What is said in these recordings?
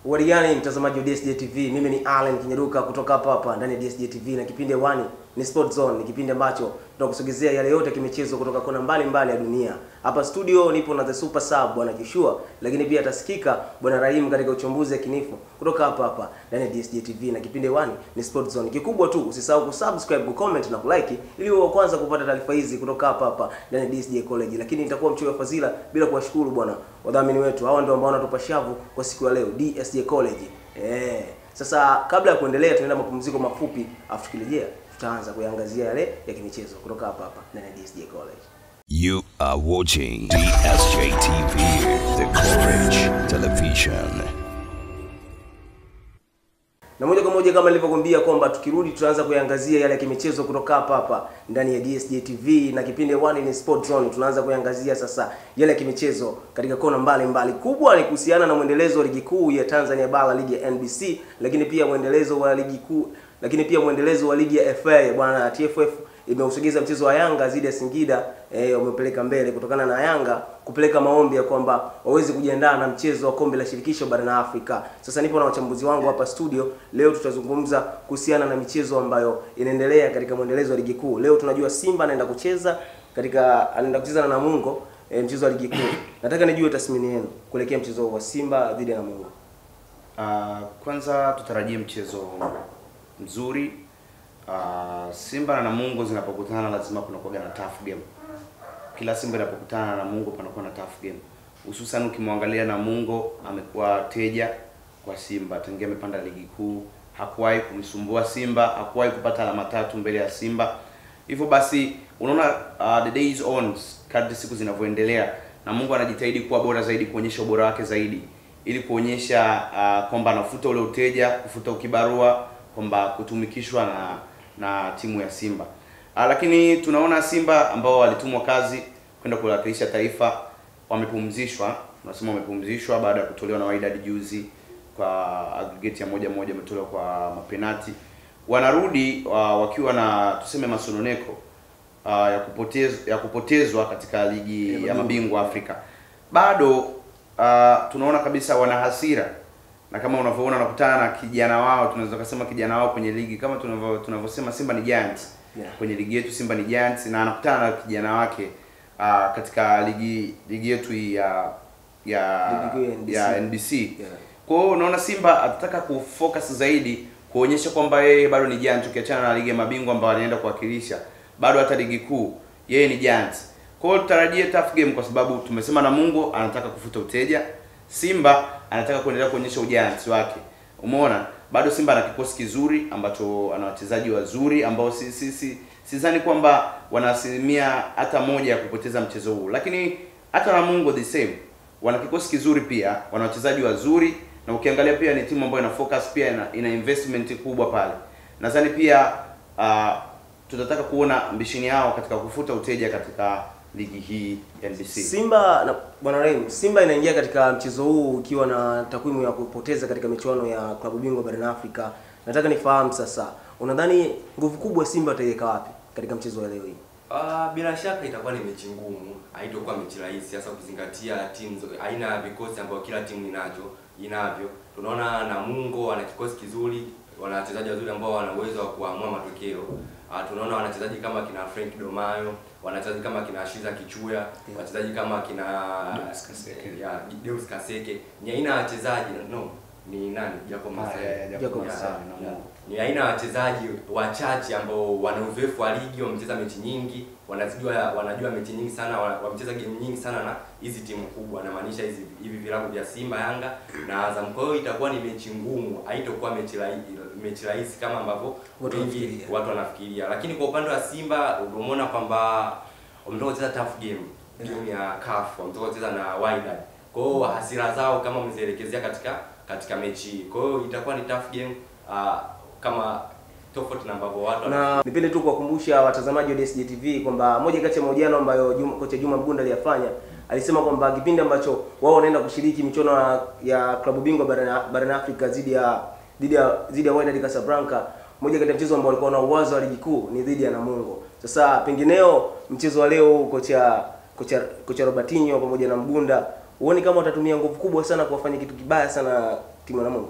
Uwarigani mtazamaji wa DSJ TV, mimi ni Allen Kinyaruka kutoka hapa hapa ndani ya DSJ TV na kipindi hewani ni Sport Zone, ni kipindi ambacho tunakusogezea yale yote kimichezo kutoka kona mbalimbali ya dunia. Hapa studio nipo na the super sub bwana Kishua, lakini pia atasikika bwana Rahim katika uchambuzi yakinifu kutoka hapa hapa ndani ya DSJ TV na kipindi hewani ni Sport Zone. Kikubwa tu usisahau kusubscribe, kucomment na kulike ili uwe wa kwanza kupata taarifa hizi kutoka hapa hapa ndani ya DSJ College. Lakini nitakuwa mchoyo wa fadhila bila kuwashukuru bwana wadhamini wetu. Hawa ndio ambao wanatupa shavu kwa siku ya leo DSJ College. Eh. Sasa kabla ya kuendelea tunaenda mapumziko mafupi, afu tukirejea tutaanza kuyaangazia yale ya kimichezo kutoka hapa hapa ndani ya DSJ College. You are watching DSJ TV, the Courage Television. Na moja kwa moja kama nilivyokuambia kwamba tukirudi tutaanza kuyaangazia yale ya kimichezo kutoka hapa hapa ndani ya DSJ TV na kipindi one ni Sport Zone. Tunaanza kuyaangazia sasa yale ya kimichezo katika kona mbalimbali. Kubwa ni kuhusiana na mwendelezo wa ligi kuu ya Tanzania Bara, ligi ya NBC, lakini pia mwendelezo wa ligi kuu, lakini pia mwendelezo wa ligi ya FA bwana TFF imeusogeza mchezo wa Yanga dhidi ya Singida eh, umepeleka mbele kutokana na Yanga kupeleka maombi ya kwamba waweze kujiandaa na mchezo wa kombe la shirikisho barani Afrika. Sasa nipo na wachambuzi wangu hapa studio. Leo tutazungumza kuhusiana na michezo ambayo inaendelea katika mwendelezo wa ligi kuu. Leo tunajua Simba anaenda kucheza katika anaenda kucheza na Namungo eh, mchezo wa ligi kuu. Nataka nijue tathmini yenu kuelekea mchezo wa Simba dhidi ya Namungo. Uh, kwanza tutarajie mchezo mzuri. Uh, Simba na Namungo zinapokutana lazima kunakuwa na tough game. Kila Simba inapokutana na Namungo panakuwa na tough game. Hususan ukimwangalia Namungo amekuwa teja kwa Simba tangia amepanda ligi kuu, hakuwahi kumsumbua Simba, hakuwahi kupata alama tatu mbele ya Simba. Hivyo basi unaona uh, the days on kadri siku zinavyoendelea Namungo anajitahidi kuwa bora zaidi, kuonyesha ubora wake zaidi ili kuonyesha uh, kwamba anafuta ule uteja, kufuta ukibarua, kwamba kutumikishwa na na timu ya Simba. Uh, lakini tunaona Simba ambao walitumwa kazi kwenda kuwakilisha taifa wamepumzishwa, tunasema wamepumzishwa baada ya kutolewa na Wydad juzi kwa aggregate ya moja moja, wametolewa kwa mapenati. Wanarudi uh, wakiwa na tuseme masononeko uh, ya kupotezwa ya kupotezwa katika ligi ya mabingwa Afrika. Bado uh, tunaona kabisa wana hasira na kama unavyoona wanakutana na kijana wao, tunaweza kusema kijana wao kwenye ligi kama tunavyo tunavyosema Simba ni Giants Yeah. kwenye ligi yetu Simba ni Giants, na anakutana na kijana wake uh, katika ligi ligi yetu hii ya ya Ligi kuu ya NBC. ya NBC. Yeah. Kwa hiyo unaona Simba atataka kufocus zaidi kuonyesha kwamba yeye bado ni Giants, ukiachana na ligi ya mabingwa ambayo anaenda kuwakilisha, bado hata ligi kuu yeye ni Giants. Kwa hiyo tutarajie tough game, kwa sababu tumesema Namungo anataka kufuta uteja, Simba anataka kuendelea kuonyesha ujansi wake. Umeona, bado Simba ana kikosi kizuri ambacho ana wachezaji wazuri ambao si si si sidhani kwamba wana asilimia hata moja ya kupoteza mchezo huu, lakini hata Namungo the same wana kikosi kizuri pia, wana wachezaji wazuri, na ukiangalia pia ni timu ambayo ina focus pia ina, ina investment kubwa pale. Nadhani pia uh, tutataka kuona mbishini yao katika kufuta uteja katika ligi hii ya NBC. Simba na bwana Rahim, Simba inaingia katika mchezo huu ikiwa na takwimu ya kupoteza katika michuano ya klabu bingwa barani Afrika. Nataka nifahamu sasa, unadhani nguvu kubwa Simba wataiweka wapi katika mchezo wa leo hii? Ah, bila shaka itakuwa ni mechi ngumu, haitakuwa mechi rahisi, hasa ukizingatia timu zo- aina ya vikosi ambayo kila timu inacho inavyo. Tunaona Namungo wana kikosi kizuri, wana wachezaji wazuri ambao wana uwezo wa kuamua matokeo. Ah, tunaona wanachezaji kama kina Frank Domayo, wanachezaji kama kina Shiza Kichuya, wachezaji kama kina Deus Kaseke. ya Deus Kaseke. Ni aina ya wachezaji no, ni nani? Jacob Ah, Masai. yeah, yeah, Jacob Jacob Masai, Masai, Namungo. ni aina ya wachezaji wachache ambao wana uzoefu wa ligi, wamecheza mechi nyingi, wanazijua wanajua mechi nyingi sana, wa- wamecheza game nyingi sana na hizi timu kubwa, namaanisha hizi hivi vilabu vya Simba, Yanga na Azam. Kwa hiyo itakuwa ni mechi ngumu, haitakuwa mechi rahisi, mechi rahisi kama ambavyo Watu wengi wanafikiria. watu wanafikiria. Lakini kwa upande wa Simba umeona kwamba wametoka kucheza tough game, game ya CAF, wametoka kucheza na Wydad. Kwa hiyo hasira zao kama wamezielekezea katika katika mechi hii. Kwa hiyo itakuwa ni tough game ah, kama tofauti na ambavyo watu wana- Na nipende tu kuwakumbusha watazamaji wa DSJ TV kwamba moja kati ya mahojiano ambayo Juma, kocha Juma Mgunda aliyafanya alisema kwamba kipindi ambacho wao wanaenda kushiriki michuano ya- ya klabu bingwa barani barani Afrika dhidi ya dhidi ya dhidi ya Wydad Casablanca, moja kati ya mchezo ambao walikuwa na uwazo wa ligi kuu ni dhidi ya Namungo. Sasa pengineo mchezo wa leo kocha kocha kocha Robertinho pamoja na Mgunda huoni kama watatumia nguvu kubwa sana kuwafanya kitu kibaya sana timu ya Namungo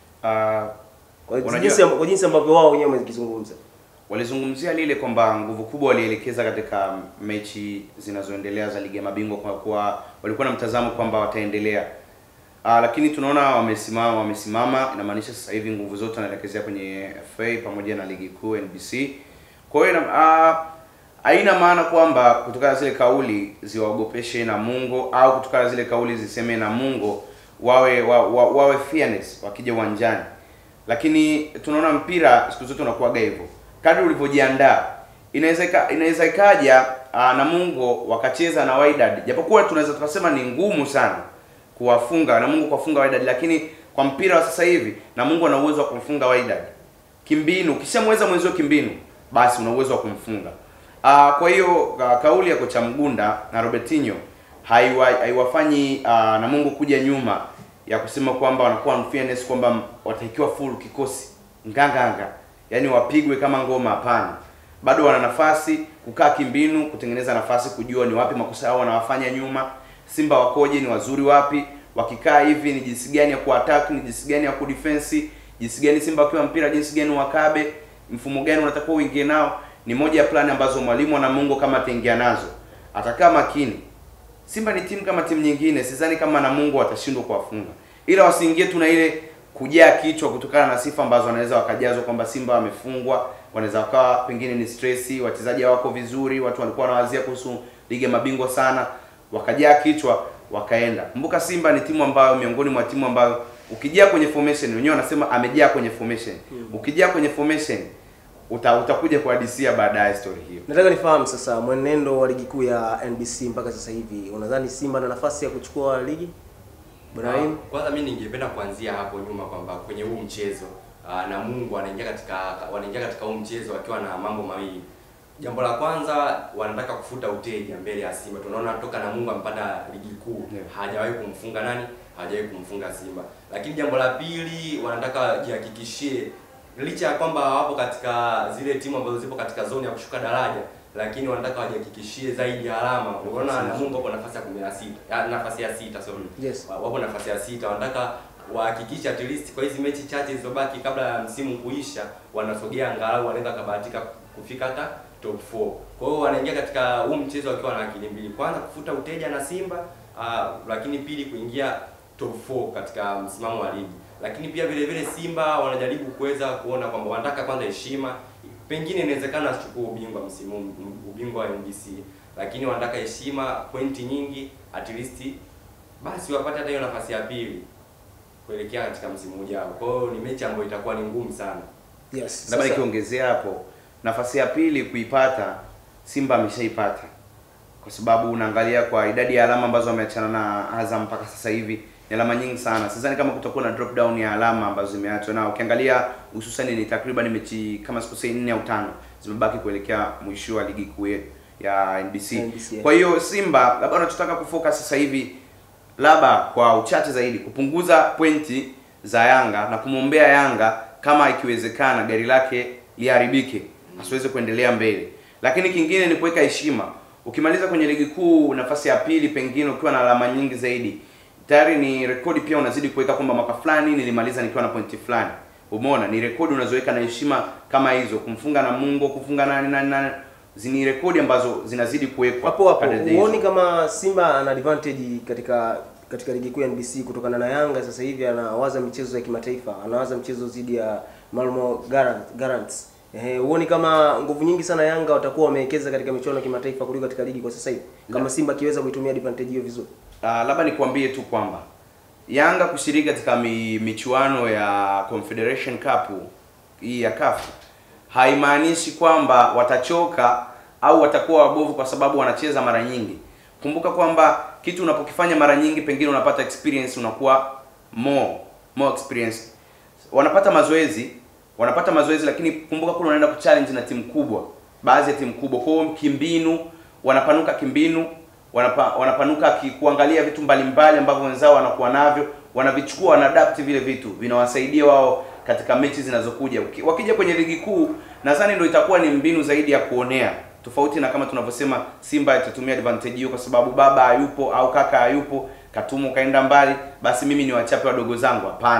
Ah, kwa Unajua- jinsi kwa jinsi ambavyo wao wenyewe wamezungumza walizungumzia lile kwamba nguvu kubwa walielekeza katika mechi zinazoendelea za ligi ya mabingwa kwa kuwa walikuwa na mtazamo kwamba wataendelea. Ah, lakini tunaona wamesimama wamesimama, inamaanisha sasa hivi nguvu zote wanaelekezea kwenye FA pamoja na ligi kuu NBC. Kwa hiyo ina- ah, haina maana kwamba kutokana na zile kauli ziwaogopeshe Namungo au kutokana na zile kauli ziseme Namungo wawe wa, wa, wawe fearless wakija uwanjani lakini tunaona mpira siku zote unakuwaga hivyo kadri ulivyojiandaa inaweza ika- inaweza ikaja uh, Namungo wakacheza na Wydad japokuwa tunaweza tukasema ni ngumu sana kuwafunga Namungo kuwafunga Wydad lakini kwa mpira wa sasa hivi Namungo ana uwezo wa kumfunga Wydad kimbinu ukishamweza mwenzio kimbinu basi una uwezo wa kumfunga uh, kwa hiyo ka, kauli ya kocha Mgunda na Robertinho haiwa, haiwafanyi uh, Namungo kuja nyuma ya kusema kwamba wanakuwa unfairness kwamba wataikiwa full kikosi nganganga yaani wapigwe kama ngoma hapana bado wana nafasi kukaa kimbinu kutengeneza nafasi kujua ni wapi makosa yao wanawafanya nyuma simba wakoje ni wazuri wapi wakikaa hivi ni jinsi gani ya kuattack ni jinsi gani ya kudefense jinsi gani simba wakiwa mpira jinsi gani wakabe mfumo gani unatakiwa uingie nao ni moja ya plani ambazo mwalimu wa Namungo kama ataingia nazo atakaa makini Simba ni timu kama timu nyingine, sidhani kama Namungo watashindwa kuwafunga, ila wasiingie tu na ile kujaa kichwa kutokana na sifa ambazo wanaweza wakajazwa kwamba Simba wamefungwa, wanaweza wakawa pengine ni stress, wachezaji hawako vizuri, watu walikuwa wanawazia kuhusu ligi ya mabingwa sana, wakajaa kichwa wakaenda. Kumbuka Simba ni timu ambayo miongoni mwa timu ambayo ukijaa kwenye formation, wenyewe wanasema amejaa kwenye formation. Ukijaa kwenye formation uta, utakuja kuhadisia baadaye story hiyo. nataka nifahamu sasa mwenendo wa ligi kuu ya NBC mpaka sasa hivi unadhani Simba na nafasi ya kuchukua ligi Ibrahim Ah, Kwanza mimi ningependa kuanzia hapo nyuma kwamba kwenye huu mchezo ah, Namungo wanaingia katika wanaingia katika huu mchezo wakiwa na mambo mawili. Jambo la kwanza wanataka kufuta uteja mbele ya Simba. Tunaona toka Namungo amepanda ligi kuu Yeah. hajawahi kumfunga nani? Hajawahi kumfunga Simba. Lakini jambo la pili wanataka jihakikishie licha ya kwamba hawapo katika zile timu ambazo zipo katika zoni ya kushuka daraja lakini wanataka wajihakikishie zaidi ya alama. Unaona Namungo wapo nafasi ya 16, ya nafasi ya sita sorry. Yes. Wa- wapo nafasi ya sita, wanataka wahakikishe at least kwa hizi mechi chache zilizobaki kabla ya msimu kuisha, wanasogea angalau wanaweza kabahatika kufika hata top 4. Kwa hiyo wanaingia katika huu mchezo wakiwa na akili mbili, kwanza kufuta uteja na Simba uh, lakini pili kuingia top 4 katika msimamo wa ligi. Lakini pia vile vile Simba wanajaribu kuweza kuona kwamba wanataka kwanza heshima, pengine inawezekana asichukue ubingwa msimu huu, ubingwa wa NBC, lakini wanataka heshima, pointi nyingi at least basi wapate hata hiyo nafasi ya pili kuelekea katika msimu ujao. Kwa hiyo ni mechi ambayo itakuwa ni ngumu sana. yes labda sasa- nikiongezea hapo nafasi ya pili kuipata simba ameshaipata kwa sababu unaangalia kwa idadi ya alama ambazo wameachana na azam mpaka sasa hivi ni alama nyingi sana sidhani kama kutakuwa na drop down ya alama ambazo zimeachwa na ukiangalia hususan ni takriban mechi kama sikosei nne au tano zimebaki kuelekea mwisho wa ligi kuu yetu ya NBC. NBC, yes. Kwa hiyo Simba labda wanachotaka kufocus sasa hivi labda kwa uchache zaidi kupunguza pointi za Yanga na kumwombea Yanga kama ikiwezekana gari lake liharibike asiweze kuendelea mbele. Lakini kingine ni kuweka heshima. Ukimaliza kwenye ligi kuu nafasi ya pili, pengine ukiwa na alama nyingi zaidi, tayari ni rekodi pia unazidi kuweka kwamba mwaka fulani nilimaliza nikiwa na pointi fulani. Umeona, ni rekodi unazoweka na heshima kama hizo, kumfunga na Mungu, kufunga nani nani nani, zini rekodi ambazo zinazidi kuwekwa hapo hapo kadri hizo. huoni kama Simba ana advantage katika katika ligi kuu ya NBC kutokana na Yanga sasa hivi anawaza michezo ya kimataifa, anawaza mchezo dhidi ya Malmo Garant, Garants. Eh, huoni kama nguvu nyingi sana Yanga watakuwa wamewekeza katika michuano ya kimataifa kuliko katika ligi kwa sasa hivi, kama Simba akiweza kuitumia advantage hiyo vizuri? Uh, labda nikwambie tu kwamba Yanga kushiriki katika mi, michuano ya Confederation Cup hii ya CAF haimaanishi kwamba watachoka au watakuwa wabovu kwa sababu wanacheza mara nyingi. Kumbuka kwamba kitu unapokifanya mara nyingi, pengine unapata experience, unakuwa more more experience. Wanapata mazoezi, wanapata mazoezi, lakini kumbuka kule wanaenda kuchallenge na timu kubwa, baadhi ya timu kubwa. Kwa hiyo kimbinu, wanapanuka kimbinu, wanapa, wanapanuka ki, kuangalia vitu mbalimbali ambavyo wenzao wanakuwa navyo, wanavichukua, wanaadapt vile vitu, vinawasaidia wao katika mechi zinazokuja. Uki- Wakija kwenye ligi kuu, nadhani ndio itakuwa ni mbinu zaidi ya kuonea, tofauti na kama tunavyosema Simba itatumia advantage hiyo kwa sababu baba hayupo au kaka hayupo, Katumu kaenda mbali, basi mimi ni wachape wadogo zangu. Hapana,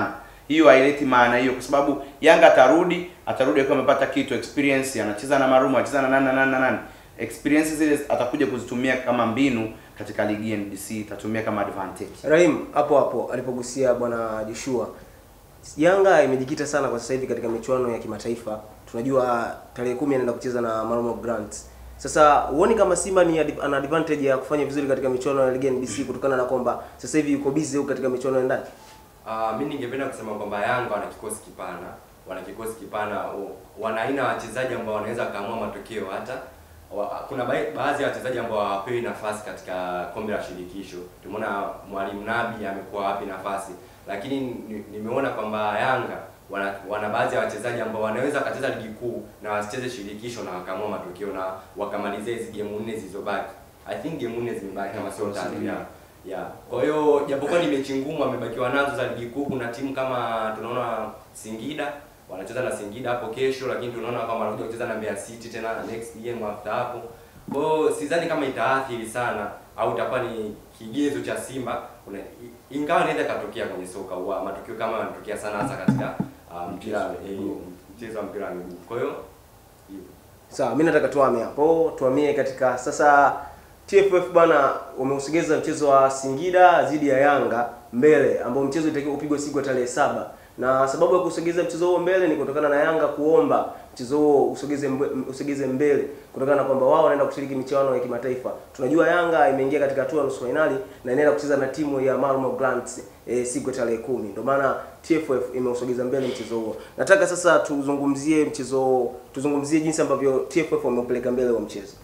hiyo haileti maana hiyo, kwa sababu Yanga atarudi atarudi akiwa amepata kitu experience, anacheza na Marumo, anacheza na nani na nani na nani, experience zile atakuja kuzitumia kama mbinu katika ligi ya NBC, itatumia kama advantage. Rahim hapo hapo alipogusia bwana Joshua, Yanga imejikita sana kwa sasa hivi katika michuano ya kimataifa. Tunajua tarehe kumi anaenda kucheza na Marumo Grants. Sasa huoni kama Simba ni ad- ana advantage ya kufanya vizuri katika michuano ya ligi ya NBC kutokana na kwamba sasa hivi yuko busy huko katika michuano ya ndani? Uh, mi ningependa kusema kwamba Yanga wana kikosi kipana, wana kikosi kipana, o- wana aina ya wachezaji ambao wanaweza kaamua matokeo hata wa, kuna ba- baadhi ya wachezaji ambao hawapewi nafasi katika kombe la shirikisho. Tumeona mwalimu Nabi amekuwa wapi nafasi, lakini ni- nimeona kwamba Yanga wana, wana baadhi ya wachezaji ambao wanaweza wakacheza ligi kuu na wasicheze shirikisho na wakaamua matokeo na wakamalizia hizi game nne zilizobaki. I think game nne zimebaki kama sio tatu ya ya kwa hiyo japokuwa ni mechi ngumu amebakiwa nazo za ligi kuu. Kuna timu kama tunaona Singida wanacheza na Singida hapo kesho, lakini tunaona kama wanakuja kucheza na Mbeya City tena next game after hapo. Kwa hiyo sidhani kama itaathiri sana au itakuwa ni kigezo cha Simba Una- i- ingawa inaweza ikatokea kwenye soka wa matukio kama yanatokea sana hasa katika uh, mpira eh, mchezo wa mpira wa miguu. Kwa hiyo hivyo. Sawa, mimi nataka tuame hapo, tuamie katika sasa. TFF bwana wameusogeza mchezo wa Singida dhidi ya Yanga mbele, ambao mchezo itakiwa kupigwa siku ya tarehe saba, na sababu ya kusogeza mchezo huo mbele ni kutokana na Yanga kuomba mchezo huo usogeze mbe, usogeze mbele kutokana na kwamba wao wanaenda kushiriki michuano ya kimataifa. Tunajua Yanga imeingia katika hatua ya nusu fainali na inaenda kucheza na timu ya Malmo Grants e, siku ya tarehe kumi. Ndio maana TFF imeusogeza mbele mchezo huo. Nataka sasa tuzungumzie mchezo, tuzungumzie jinsi ambavyo TFF wameupeleka mbele wa mchezo.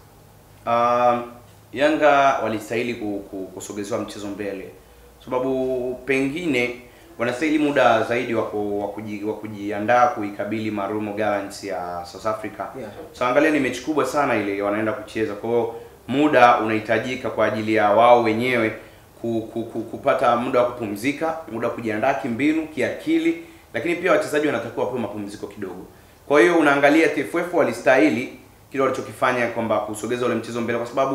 Um, Yanga walistahili ku- ku- kusogezewa mchezo mbele, sababu pengine wanastahili muda zaidi wa ku- wa kuji- wa kujiandaa kuikabili Marumo Gallants ya South Africa. Yeah. So angalia, ni mechi kubwa sana ile wanaenda kucheza, kwa hiyo muda unahitajika kwa ajili ya wao wenyewe ku, ku, ku, kupata muda wa kupumzika, muda wa kujiandaa kimbinu, kiakili, lakini pia wachezaji wanatakiwa wapewe mapumziko kidogo. Kwa hiyo unaangalia TFF walistahili kile walichokifanya kwamba kusogeza ule mchezo mbele, kwa sababu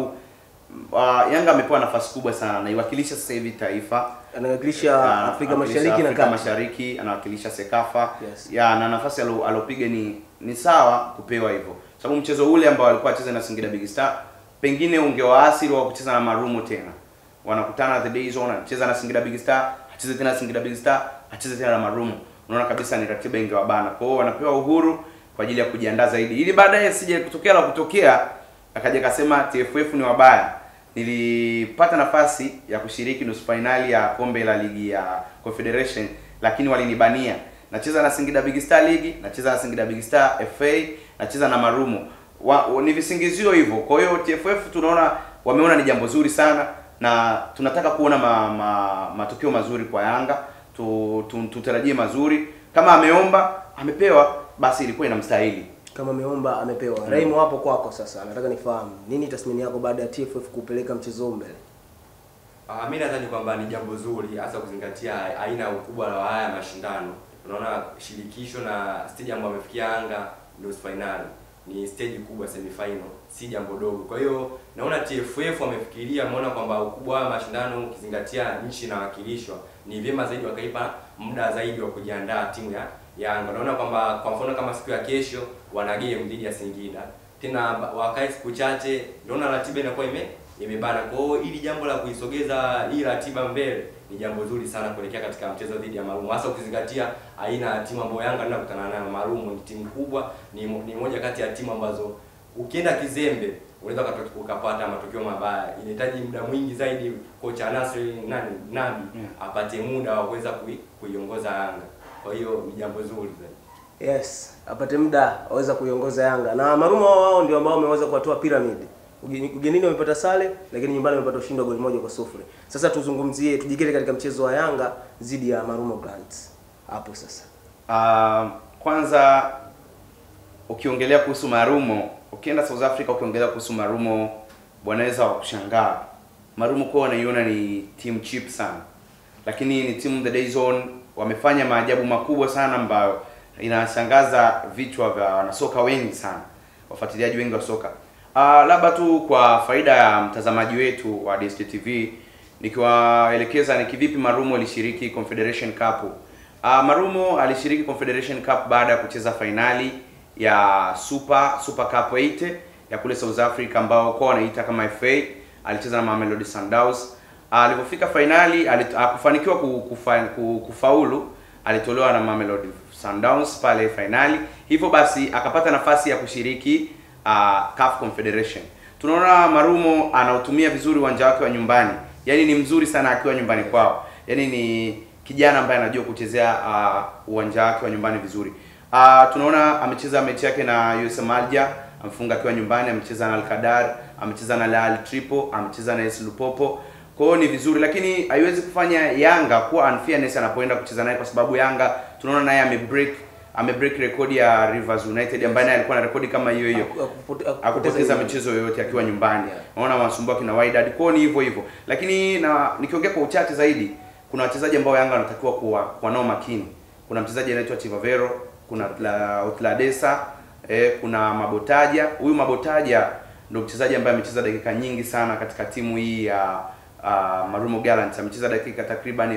uh, Yanga amepewa nafasi kubwa sana, anaiwakilisha sasa hivi taifa Anawakilisha Ah, Afrika anawakilisha Mashariki na Afrika Kati. Mashariki, anawakilisha Sekafa Yes. ya na nafasi alo- alopiga ni ni sawa kupewa hivyo, sababu mchezo ule ambao alikuwa acheza na Singida Big Star pengine ungewaasili wa kucheza na Marumo tena, wanakutana the day zone, anacheza na Singida Big Star, acheze tena na Singida Big Star, acheze tena na Marumo, unaona kabisa ni ratiba ingewabana. Kwa hiyo wanapewa uhuru kwa ajili ya kujiandaa zaidi, ili baadaye sije kutokea la kutokea akaja akasema TFF ni wabaya. Nilipata nafasi ya kushiriki nusu fainali ya kombe la ligi ya Confederation, lakini walinibania. Nacheza na Singida Big Star ligi, nacheza na Singida Big Star FA, nacheza na Marumo. Wa, wa, ni visingizio hivyo. Kwa hiyo TFF tunaona wameona ni jambo zuri sana na tunataka kuona ma, ma, matokeo mazuri kwa Yanga. Tu, tu, tutarajie mazuri. Kama ameomba amepewa, basi ilikuwa inamstahili. Kama ameomba amepewa. Raimo, hapo kwako sasa, nataka nifahamu nini tathmini yako baada ya TFF kupeleka mchezo huo mbele? Ah, mi nadhani kwamba ni jambo zuri hasa kuzingatia aina ya ukubwa wa haya mashindano. Unaona shirikisho na stage ambayo amefikia Yanga nusu finali ni stage kubwa semi final, si jambo dogo. Kwa hiyo naona TFF wamefikiria, wameona kwamba ukubwa wa haya mashindano ukizingatia nchi inawakilishwa, ni vyema zaidi wakaipa muda zaidi wa kujiandaa timu ya Yanga. Naona kwamba kwa mfano kama siku ya kesho wana game dhidi ya Singida, tena ba- wakae siku chache, naona ratiba inakuwa ime imebana. Kwa hiyo ili jambo la kuisogeza hii ratiba mbele ni jambo zuri sana kuelekea katika mchezo dhidi ya Marumo, hasa ukizingatia aina ya timu ambayo Yanga anaenda kukutana nayo. Marumo ni timu kubwa, ni, mo- ni moja kati ya timu ambazo ukienda kizembe unaweza ukatoke- ukapata matokeo mabaya. Inahitaji muda mwingi zaidi kocha Nasri nani Nabi apate muda wa kuweza kui, kuiongoza Yanga. Kwa hiyo ni jambo zuri zaidi. Yes, apate muda aweza kuiongoza Yanga. Na Marumo wao wao ndio ambao wameweza kuwatoa Pyramid. Ugeni- Ugenini wamepata sale, lakini nyumbani wamepata ushindi wa goli moja kwa sufuri. Sasa tuzungumzie, tujikite katika mchezo wa Yanga dhidi ya Marumo Grants. Hapo sasa. Uh, kwanza ukiongelea kuhusu Marumo, ukienda South Africa ukiongelea kuhusu Marumo, wanaweza wakushangaa. Marumo kwa wanaiona ni team cheap sana, lakini ni timu the day zone, wamefanya maajabu makubwa sana ambayo inashangaza vichwa vya wanasoka wengi sana, wafuatiliaji wengi wa soka. Uh, labda tu kwa faida ya mtazamaji wetu wa DStv nikiwaelekeza ni kivipi Marumo ilishiriki Confederation Cup Uh, Marumo alishiriki Confederation Cup baada ya kucheza fainali ya Super Super Cup 8 ya kule South Africa ambao kwa wanaita kama FA. Alicheza na Mamelodi Sundowns. Uh, alipofika fainali alit- hakufanikiwa ku- kufa, ku- kufaulu, alitolewa na Mamelodi Sundowns pale fainali. Hivyo basi akapata nafasi ya kushiriki uh, CAF Confederation. Tunaona Marumo anautumia vizuri uwanja wake wa nyumbani, yaani ni mzuri sana akiwa nyumbani kwao, yaani ni kijana ambaye anajua kuchezea uh, uwanja wake wa nyumbani vizuri. Uh, tunaona amecheza mechi yake na USM Alger, amefunga akiwa nyumbani, amecheza na Al Qadar, amecheza na Al Ahly Tripoli, amecheza na AS Lupopo. Kwa hiyo ni vizuri, lakini haiwezi kufanya Yanga kuwa unfairness anapoenda kucheza naye, kwa sababu Yanga tunaona naye amebreak amebreak rekodi ya Rivers United ambaye naye alikuwa na rekodi kama hiyo hiyo Akupote- akupoteza ile- michezo yoyote akiwa nyumbani. Yeah. Naona wanasumbua kina Wydad. Kwao ni hivyo hivyo. Lakini na nikiongea kwa uchache zaidi, kuna wachezaji ambao Yanga wanatakiwa kuwa kuwa nao makini. Kuna mchezaji anaitwa Chivavero, kuna Tla- Otladesa, eh, kuna Mabotaja. Huyu Mabotaja ndio mchezaji ambaye amecheza dakika nyingi sana katika timu hii ya uh, Marumo Gallants. Amecheza dakika takriban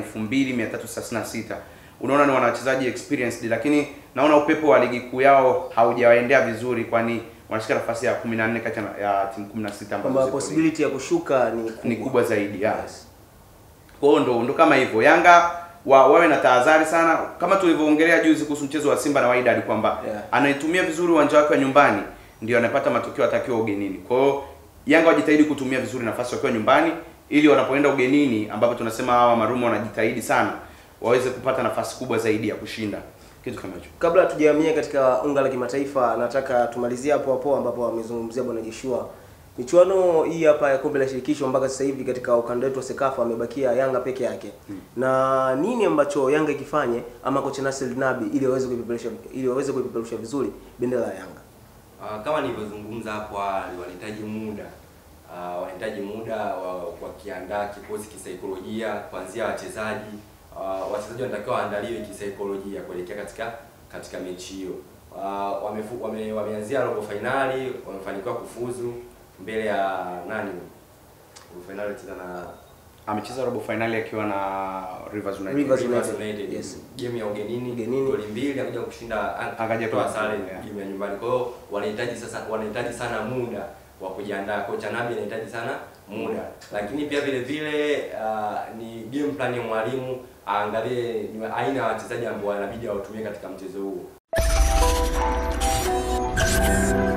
2336. Unaona ni wanachezaji experienced, lakini naona upepo wa ligi kuu yao haujawaendea vizuri, kwani wanashika nafasi ya 14 kati ya- ya timu 16 ambazo kwamba ziko ligi possibility ya kushuka ni kubwa, ni kubwa zaidi ya. Yes. Kwa hiyo ndo ndo kama hivyo. Yanga wa, wawe na tahadhari sana kama tulivyoongelea juzi kuhusu mchezo wa Simba na Wydad kwamba Yeah. anayetumia vizuri uwanja wake wa nyumbani ndio anapata matokeo atakiwa ugenini. Kwa hiyo Yanga wajitahidi kutumia vizuri nafasi wakiwa nyumbani ili wanapoenda ugenini ambapo tunasema hawa Marumo wanajitahidi sana waweze kupata nafasi kubwa zaidi ya kushinda kitu kama hicho. Kabla tujahamia katika unga la kimataifa, nataka tumalizie hapo hapo ambapo amezungumzia bwana Joshua. Michuano hii hapa ya kombe la shirikisho mpaka sasa hivi katika ukanda wetu wa Sekafa amebakia Yanga peke yake. Na nini ambacho Yanga ikifanye ama kocha Nasir Nabi ili waweze kuipeperusha ili waweze kuipeperusha vizuri bendera ya Yanga? Uh, kama nilivyozungumza hapo awali, wanahitaji muda uh, wanahitaji muda wa wakiandaa kikosi kisaikolojia, kuanzia wachezaji uh, wachezaji wanatakiwa waandaliwe kisaikolojia kuelekea katika katika mechi hiyo. Uh, wamefu, wame, wameanzia robo fainali, wamefanikiwa kufuzu mbele ya nani? Robo fainali cheza na Amecheza robo finali akiwa na Rivers United. Rivers Rivers United, United. yes. Game ya ugenini, Ugenini. goli mbili akaja kushinda Akaja kutoa kwa- sare yeah. game ya nyumbani. Kwa hiyo wanahitaji sasa wanahitaji sana muda wa kujiandaa. Kocha Nabi anahitaji sana muda. Lakini pia vile vile uh, ni game plan ya mwalimu aangalie ni aina ya wachezaji ambao wanabidi watumie katika mchezo huo.